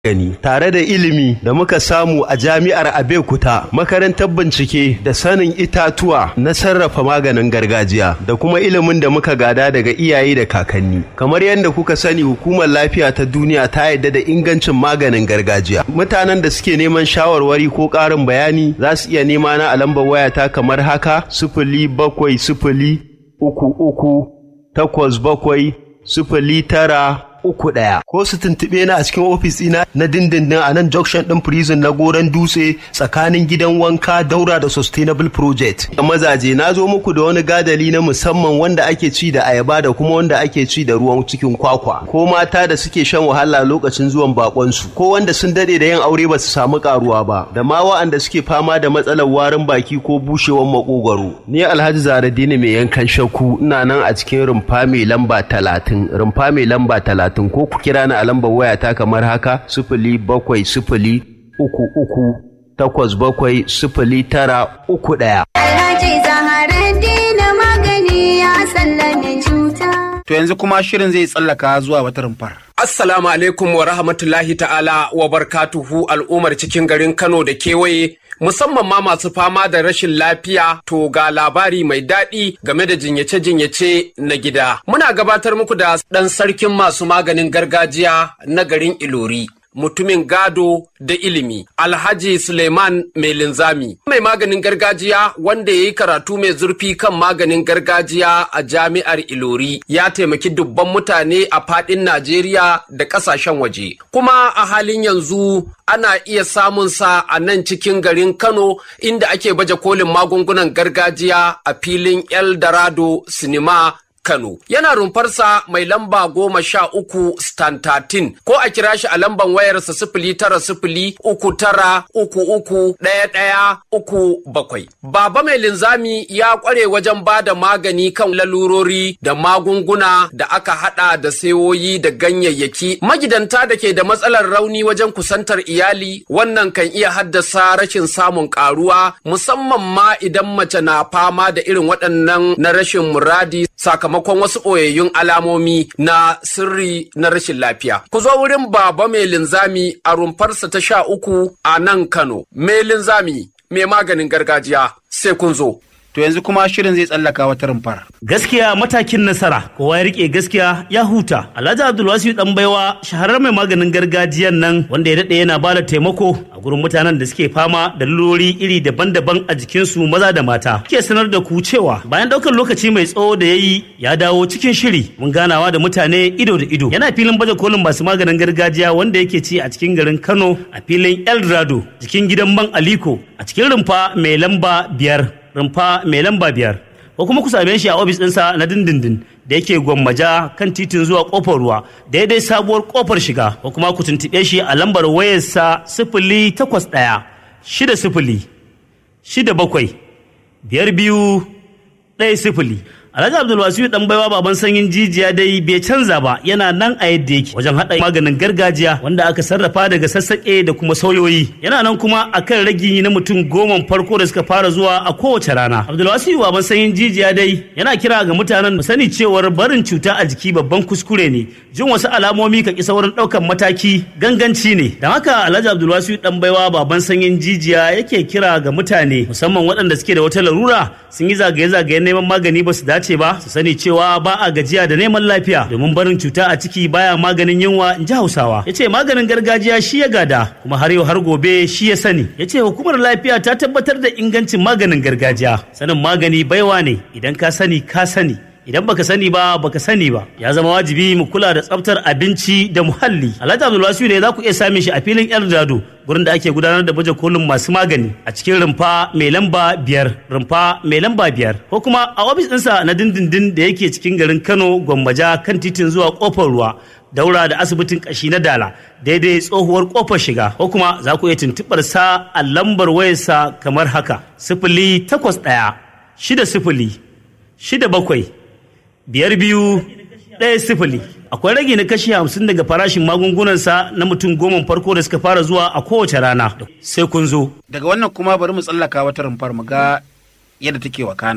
gani tare da ilimi da muka samu a jami'ar Abeokuta makarantar bincike da sanin itatuwa na sarrafa maganin gargajiya da kuma ilimin da muka gada daga iyaye da kakanni kamar yadda kuka sani hukumar lafiya ta duniya ta yarda da ingancin maganin gargajiya mutanen da suke neman shawarwari ko ƙarin bayani za su iya nema na a lambar wayata kamar haka sifili bakwai sifili uku uku takwas bakwai sifili tara uku ɗaya ko su tuntuɓe na a cikin ofis ɗina na dindindin a nan junction ɗin prison na goron dutse tsakanin gidan wanka daura da sustainable project a mazaje na zo muku da wani gadali na musamman wanda ake ci da ayaba da kuma wanda ake ci da ruwan cikin kwakwa ko mata da suke shan wahala lokacin zuwan bakonsu ko wanda sun dade da yin aure ba su samu karuwa ba da ma wa'anda suke fama da matsalar warin baki ko bushewar makogwaro ni alhaji zaradini mai yankan shakku ina nan a cikin rumfa mai lamba talatin rumfa mai lamba talatin talatin ko ku kira ni a lambar wayata kamar haka sifili bakwai sifili uku uku takwas bakwai sifili tara uku ɗaya. Alhaji Zaharaddin magani ya sallame cuta. To yanzu kuma shirin zai tsallaka zuwa wata rumfar. Assalamu alaikum wa rahmatullahi ta'ala wa barkatuhu al'ummar cikin garin Kano da kewaye musamman ma masu fama da rashin lafiya to ga labari mai daɗi game da jinyace-jinyace na gida. Muna gabatar muku da ɗan sarkin masu maganin gargajiya na garin Ilori. Mutumin gado da ilimi, Alhaji Suleiman mai linzami, mai maganin gargajiya wanda ya yi karatu mai zurfi kan maganin gargajiya a jami'ar Ilori, ya taimaki dubban mutane a faɗin Najeriya da ƙasashen waje. Kuma a halin yanzu ana iya samun sa a nan cikin garin Kano inda ake baje kolin magungunan gargajiya a filin Eldorado Cinema Kano. Yana rumfarsa mai lamba goma sha uku stan tatin ko a kira shi a lamban wayarsa sifili tara sifili uku tara uku uku ɗaya ɗaya uku bakwai. Baba mai linzami ya ƙware wajen ba da magani kan lalurori da magunguna da aka haɗa da sayoyi da ganyayyaki. Magidanta da ke da matsalar rauni wajen kusantar iyali wannan kan iya haddasa rashin samun ƙaruwa musamman ma idan mace na fama da irin waɗannan na rashin muradi sakamakon sakamakon wasu ɓoyayyun alamomi na sirri na rashin lafiya. Ku zo wurin baba mai linzami a rumfarsa ta sha uku a nan Kano. Mai linzami mai maganin gargajiya sai kun zo. To yanzu kuma shirin zai tsallaka wata rumfar. Gaskiya matakin nasara, kowa ya rike gaskiya ya huta. Alhaji Abdulwasi dan baiwa shaharar mai maganin gargajiyan nan wanda ya daɗe yana bada taimako a gurin mutanen da suke fama da lurori iri daban-daban a jikinsu maza da mata. Ke sanar da ku cewa bayan ɗaukar lokaci mai tsawo da ya yi ya dawo cikin shiri mun ganawa da mutane ido da ido. Yana filin baje kolin masu maganin gargajiya wanda yake ci a cikin garin Kano a filin Eldorado jikin gidan man Aliko a cikin rumfa mai lamba biyar. rumfa mai lamba biyar ko kuma ku same shi a ofis ɗinsa na dindindin da yake gwammaja kan titin zuwa kofar ruwa daidai sabuwar kofar shiga ko kuma ku tuntuɓe shi a lambar wayarsa sifili takwas ɗaya shida sifili shida bakwai biyar biyu ɗaya sifili Alhaji Abdulwasiyu dan baiwa baban sanyin jijiya dai bai canza ba yana nan a yadda yake wajen haɗa maganin gargajiya wanda aka sarrafa daga sassaƙe da kuma sauyoyi yana nan kuma akan ragi na mutum goma farko da suka fara zuwa a kowace rana Abdulwasiyu baban sanyin jijiya dai yana kira ga mutanen mu sani cewar barin cuta a jiki babban kuskure ne jin wasu alamomi ka ki saurin ɗaukan mataki ganganci ne don haka Alhaji Abdulwasiyu dan baiwa baban sanyin jijiya yake kira ga mutane musamman waɗanda suke da wata larura sun yi zagaye-zagaye neman magani ba su dace dace ba su sani cewa ba a gajiya da neman lafiya domin barin cuta a ciki baya maganin yunwa in ji hausawa ya ce maganin gargajiya shi ya gada kuma har yau har gobe shi ya sani ya ce hukumar lafiya ta tabbatar da ingancin maganin gargajiya sanin magani baiwa ne idan ka sani ka sani idan baka sani ba baka sani ba ya zama wajibi mu kula da tsaftar abinci da muhalli alhaji abdulwasiu ne za ku iya samun shi a filin eldorado gurin da ake gudanar da baje kolin masu magani a cikin rumfa mai lamba biyar rumfa mai lamba biyar ko kuma a ofis ɗinsa na dindindin da yake cikin garin kano gwammaja kan titin zuwa kofar ruwa daura da asibitin kashi na dala daidai tsohuwar kofar shiga ko kuma za ku iya tuntuɓar sa a lambar wayarsa kamar haka sifili takwas ɗaya shida sifili shida bakwai biyar biyu ɗaya sifili akwai rage na kashi hamsin daga farashin magungunansa na mutum goma farko da suka fara zuwa a kowace rana sai kun zo Daga wannan kuma bari mu tsallaka wata rumfar mu ga yadda take wakana.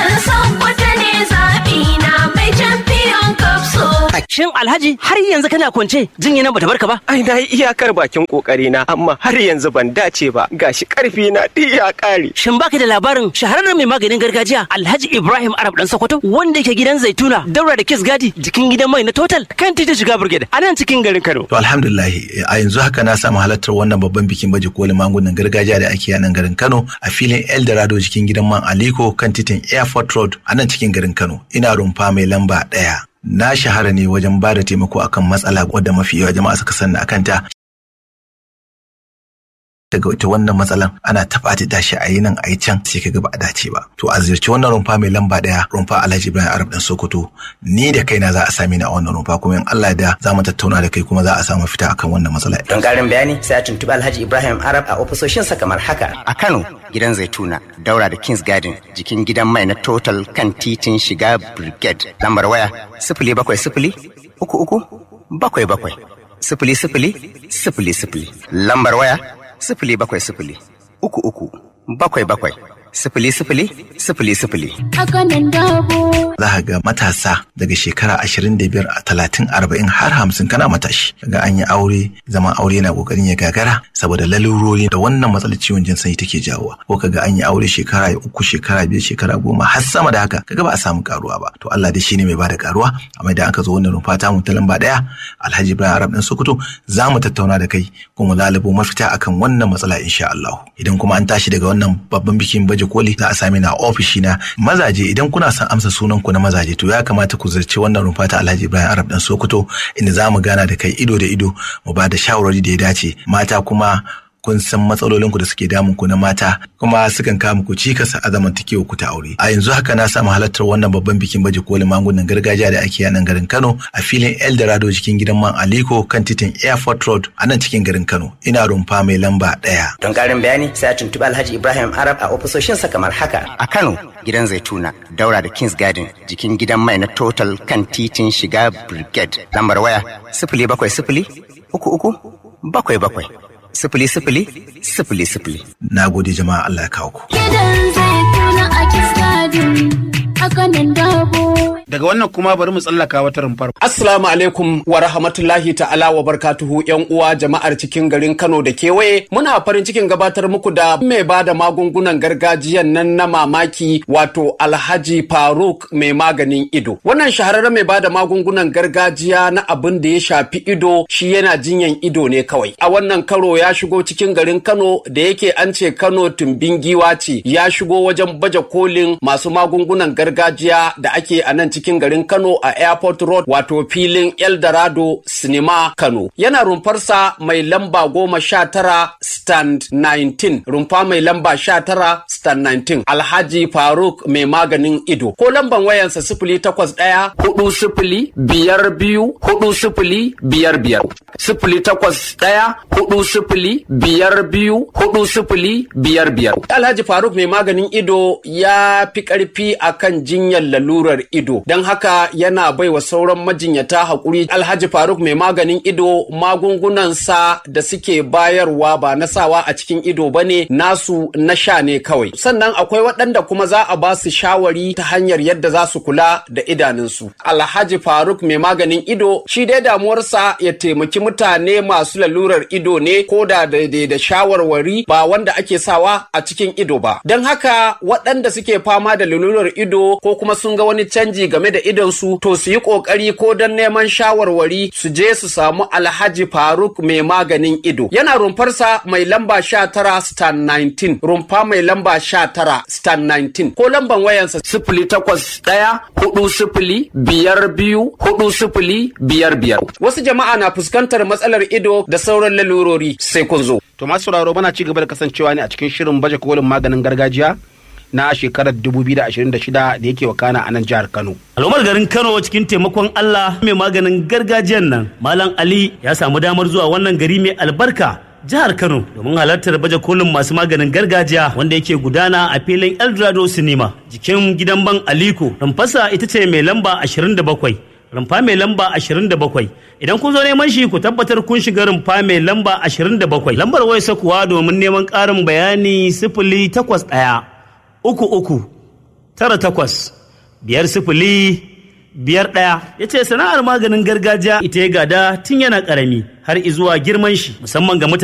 Dan Sokoto ne zaɓi na mai champion cup so. Shin Alhaji har yanzu kana kwance jinya nan bata barka ba? Ai na yi iyakar bakin kokari na amma har yanzu ban dace ba gashi karfi na duk ya kare. Shin baka da labarin shahararren mai maganin gargajiya Alhaji Ibrahim Arab dan Sokoto wanda yake gidan Zaituna daura da Kiss Gadi jikin gidan mai na Total kan titin shiga Brigade a nan cikin garin Kano. To alhamdulillah a yanzu haka na samu halartar wannan babban bikin baje kolin magungunan gargajiya da ake a nan garin Kano a filin Eldorado jikin gidan man Aliko kan titin Airport Road a nan cikin garin Kano. Ina rumfa mai lamba ɗaya. Na shahara ne wajen ba da taimako akan matsala wadda mafi yawa jama'a suka sanna akan ta daga ita wannan matsalan ana taɓa ta shi a yi nan a yi can sai ka ba a dace ba to a ziyarci wannan rumfa mai lamba ɗaya rumfa alhaji ibrahim arab dan sokoto ni da kaina za a sami ni a wannan rumfa kuma in allah da za mu tattauna da kai kuma za a samu fita akan wannan matsala Don ƙarin bayani sai a tuntuɓi Alhaji Ibrahim Arab a ofisoshinsa kamar haka. A Kano, gidan Zaituna, daura da Kings Garden, jikin gidan mai na Total kan titin shiga Brigade. Lambar waya sifili bakwai sifili uku uku bakwai bakwai sifili sifili sifili sifili. Lambar waya sifili bakwai sifili uku uku bakwai bakwai sifili sifili sifili sifili. Haka nan dabo. za ka ga matasa daga shekara ashirin da biyar a talatin arba'in har hamsin kana matashi ga an yi aure zaman aure yana kokarin ya gagara saboda lalurori da wannan matsalar ciwon jin sanyi take jawowa ko kaga an yi aure shekara uku shekara biyar shekara goma har sama da haka kaga ba a samu karuwa ba to Allah dai shine mai bada karuwa amma idan aka zo wannan rumfa ta mu ta lamba daya Alhaji Ibrahim Arab dan Sokoto za mu tattauna da kai kuma lalubo mafita akan wannan matsala insha Allah idan kuma an tashi daga wannan babban bikin baje koli za a same na ofishi na mazaje idan kuna son amsa sunan ku na mazaje to ya kamata ku zarci wannan rumfa ta Alhaji Ibrahim Arab dan Sokoto inda za mu gana da kai ido da ido mu ba da shawarwari da ya dace mata kuma kun san matsalolin ku da suke damun ku na mata kuma sukan kawo muku cikas a zamantakewa ku ta aure a yanzu haka na samu halartar wannan babban bikin baje kolin magungunan gargajiya da ake a nan garin Kano a filin Eldorado cikin gidan man Aliko kan titin Airport Road a nan cikin garin Kano ina rumfa mai lamba ɗaya. Don ƙarin bayani sai a tuntuɓi Alhaji Ibrahim Arab a ofisoshinsa kamar haka. A Kano, gidan Zaituna, daura da Kings Garden, jikin gidan mai na Total kan titin shiga Brigade. Lambar waya sifili bakwai sifili uku uku bakwai bakwai sifili sifili sifili sifili. Na gode jama'a Allah ya kawo ku. Gidan zaituna a kiskadin. Haka nan dabo. Daga wannan kuma bari mu tsallaka wata rumfar. Assalamu alaikum wa rahmatullahi ta'ala wa barkatuhu yan uwa jama'ar cikin garin Kano da kewaye muna farin cikin gabatar muku da mai bada magungunan gargajiyan nan na mamaki wato Alhaji Faruk mai maganin ido. Wannan shahararren mai bada magungunan gargajiya na abin da ya shafi ido shi yana jinyan ido ne kawai. A wannan karo ya shigo cikin garin Kano da yake an ce Kano tumbin giwa ce ya shigo wajen baje kolin masu magungunan gargajiya da ake a nan cikin garin Kano a Airport Road wato filin Eldorado Cinema Kano. Yana rumfarsa mai lamba goma sha tara stand 19 rumfa mai lamba sha tara stand 19 Alhaji Faruk mai maganin ido. Ko lamban wayansa sifili takwas ɗaya hudu sifili biyar biyu hudu sifili biyar biyar. Sifili takwas ɗaya hudu sifili biyar biyu hudu sifili biyar biyar. Alhaji Faruk mai maganin ido ya fi ƙarfi akan jinyar lalurar ido. Don haka yana bai wa sauran majinyata haƙuri Alhaji Faruk mai maganin ido magungunansa da suke bayarwa ba na sawa a cikin ido ba ne nasu na sha ne kawai. Sannan akwai waɗanda kuma za a ba su shawari ta hanyar yadda za su kula da idanunsu. Alhaji Faruk mai maganin ido shi dai damuwarsa ya taimaki mutane masu lalurar ido ne ko da daidai da shawarwari ba wanda ake sawa a cikin ido ba. Don haka waɗanda suke fama da lalurar ido ko kuma sun ga wani canji game da idonsu to su yi ƙoƙari ko don neman shawarwari su je su samu Alhaji Faruk mai maganin ido. Yana rumfarsa mai lamba sha tara stan 19 rumfa mai lamba sha tara stan 19 ko lamban wayansa sifili takwas ɗaya hudu sifili biyar biyu hudu sifili biyar biyar. Wasu jama'a na fuskantar matsalar ido da sauran lalurori sai kun zo. To masu sauraro muna ci gaba da kasancewa ne a cikin shirin baje kolin maganin gargajiya na shekarar 2026 da yake wakana a nan jihar Kano. Al'ummar garin Kano cikin taimakon Allah mai maganin gargajiyan nan Malam Ali ya samu damar zuwa wannan gari mai albarka jihar Kano domin halartar baje kolin masu maganin gargajiya wanda yake gudana a filin Eldorado Cinema jikin gidan ban Aliko. Rumfasa ita ce mai lamba 27. rumfa mai lamba 27 idan kun zo neman shi ku tabbatar kun shiga rumfa mai lamba 27 lambar wayarsa kuwa domin neman ƙarin bayani sifili takwas ɗaya uku uku tara takwas biyar sifili biyar ɗaya ya ce sana'ar maganin gargajiya ita ya gada tun yana ƙarami har izuwa girman shi musamman ga mutane